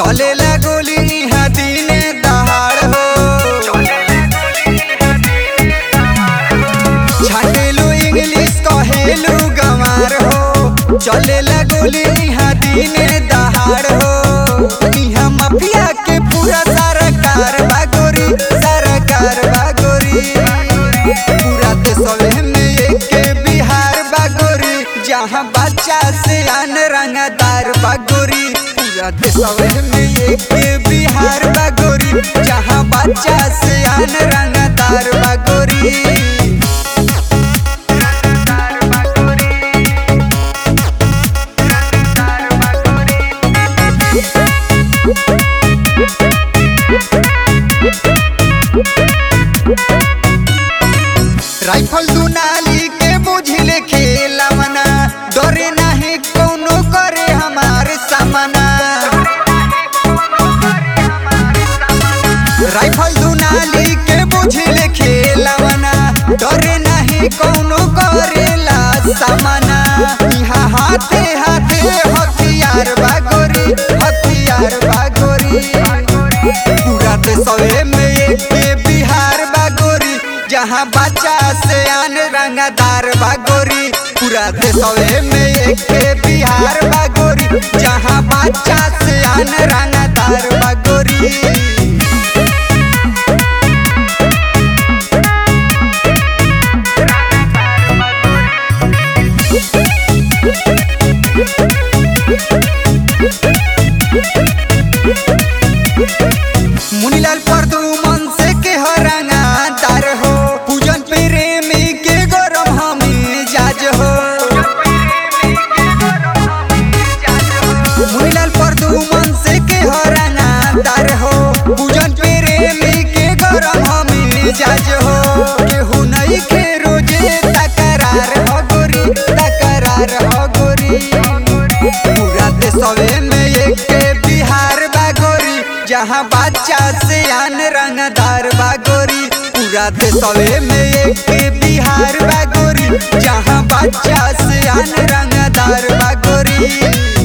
चले गोली इहाँ दिने दहाड़ हो छाटेलू इंग्लिश कहेलू गंवार हो चले गोली इहाँ दिने दहाड़ हो इहाँ माफिया के पूरा सरकार बागोरी सरकार बागोरी पूरा देशवे में एक बिहार बागोरी जहाँ बच्चा से आन रंगदार बागोरी पूरा देशवे में एक बिहार बागोरी जहाँ बच्चा से आन रंगदार बागोरी राइफल दुनाली के बुझले खेला मना डरे नाही कौनो करे हमार सामना राइफल दुनाली के बुझले खेला मना डरे नाही कौनो करेला सामना यहाँ हाथे हाथे हथियार बागोरी हथियार बागोरी पूरा देशवे में एक बिहार बागोरी जहाँ बच्चा से आन रंगदार बागोरी पूरा देशवे में एक बिहार बागोरी जहाँ बच्चा से आन रंगदार बागोरी मुनीलाल परदुमन से के हरंगा तार हो पूजन प्रेमी के गरम हमी जाज हो मुनीलाल परदुमन से के हरंगा तार हो पूजन प्रेमी के गरम हमी जाज हो केहू नहीं के रोजे तकरार हो गोरी तकरार हो गोरी पूरा देशवे में एक बिहार बागोरी जहाँ बच्चा से आन रंगदार बागोरी पूरा देशवे में एक बिहार बागोरी जहाँ बच्चा से आन रंगदार बागोरी